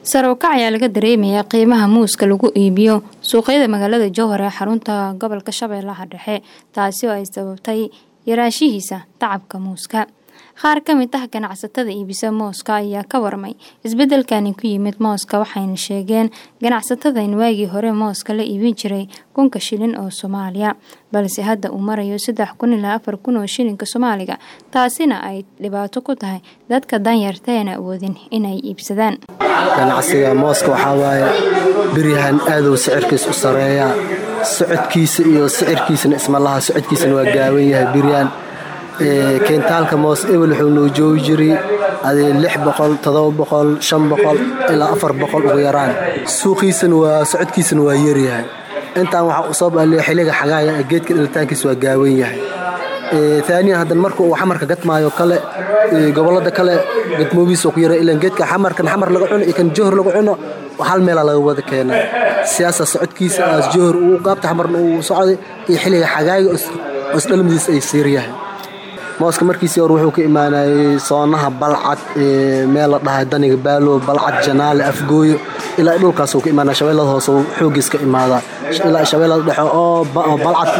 sare u kac ayaa laga dareemayaa qiimaha muuska lagu iibiyo suuqyada magaalada jowhar ee xarunta gobolka shabeellaha dhexe taasi oo ay sababtay yaraashihiisa tacabka muuska qaar ka mid ah ganacsatada iibisa mooska ayaa ka warmay isbedelkani ku yimid mooska waxayna sheegeen ganacsatada in waagii hore mooska la iibin jiray kunka shilin oo soomaaliya balse hadda uu marayo saddex kun ilaa afar kun oo shilinka soomaaliga taasina ay dhibaato ku tahay dadka danyarta eena awoodin inay iibsadaan ganacsiga mooska waxaa waaye biryahan aaduu sicirkiis u sareeyaa socodkiisa iyo sicirkiisana ismalaha socodkiisana waa gaaban yahay biryahan keentaalka moos ebel wuxuu noo joogi jiray adi lix boqol todoba boqol shan boqol ilaa afar boqol ugu yaraan suuqiisana waa socodkiisana waa yaryahay intaan waxaa u soo baaliya xilliga xagaaya geedka dhalitaankiisa waa gaawan yahay aaniyan haddan marka uu xamarka gadmaayo kale gobolada kale gadmoobiisa ku yara ilan geedka xamarkan xamar laga cuno iyo kan johor laga cuno hal meelaa laga wada keenaa siyaasa socodkiisa aas johor uu gaabta xamarna uu socday iyo xilliga xagaayga oo isdhalmadiisa ay siiryahay mooska markiisii hore wuxuu ka imaanayay soonaha balcad meel la dhahay daniga baalo balcad janaale afgooyo ilaa dhulkaasuu ka imaanaya shabeellada hoose xoogiis ka imaadaa ilaa shabeellada dhexe oo balcad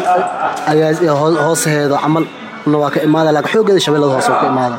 hoosaheeda camal waa ka imaada laakiin xoogeeda shabeellada hoose ka imaada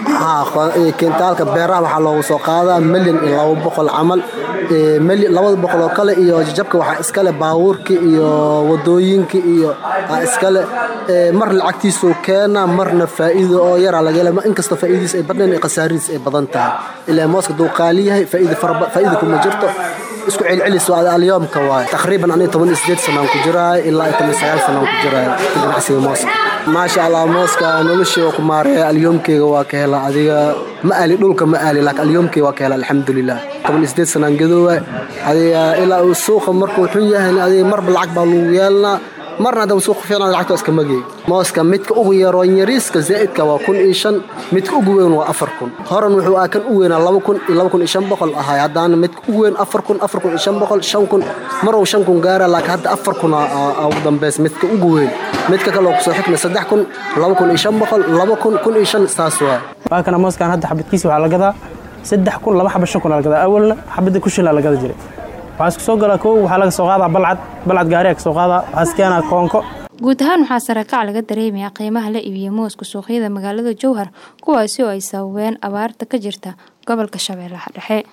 keentaalka beeraha waxaa loogu soo qaadaa milyan iyo laba boqol camal labada boqol oo kale iyo jajabka waxaa iskale baabuurka iyo wadooyinka iyo iskale mar lacagtiisuu keena marna faa'iido oo yaraa laga hela inkastoo faa'iidiis ay badnayn khasaaridiis ay badan tahay ilaa mooska duu qaali yahay faa'iida kuma jirto isku celcelis waa alyoomka waaye taqriiban aniga toban iyo sideed sanaan ku jiraay ilaa iyo toban sagaal sanaan ku jiraay ganacsiga mooska maasha allah mooska noloshii oo ku maareeya alyoomkeyga waa ka hela adiga ma aali dhulka ma aali laakiin alyoomkeyga waa ka hela alxamdulilah toban iyo sideed sanaan gadoowa adiga ilaa uu suuqa markuu xun yahay adiga marba lacag baa lagu yeelanaa marna haddaba suuq fiican lacagta iska magay mooska midka ugu yaroo yariiska zaa'idka waa kun iyo shan midka ugu weyn waa afar kun horan wuxuu ah kan u weynaa laba kun iyo laba kun iyo shan boqol ahay haddaana midka ugu weyn afar kun afar kun iyo shan boqol shan kun maruu shan kun gaara laakiin hadda afar kun ugu dambeys midka ugu weyn midka kale oo kusoo xigna saddex kun laba kun iyo shan boqol laba kun kun iyo shan saas waa waa kana mooskan hadda xabadkiisa waxaa la gadaa saddex kun laba xaba shan kun la gadaa awalna xabadda ku shilaa la gada jiray waxaa isku soo galaa kow waxaa laga soo qaadaa balcad balcad gaariga ka soo qaadaa waxaa iskeenaa koonko guud ahaan waxaa sarakac laga dareemayaa qiimaha la iibiya mooska suuqyada magaalada jowhar kuwaasi oo ay sababeen abaarta ka jirta gobolka shabeellaha dhexe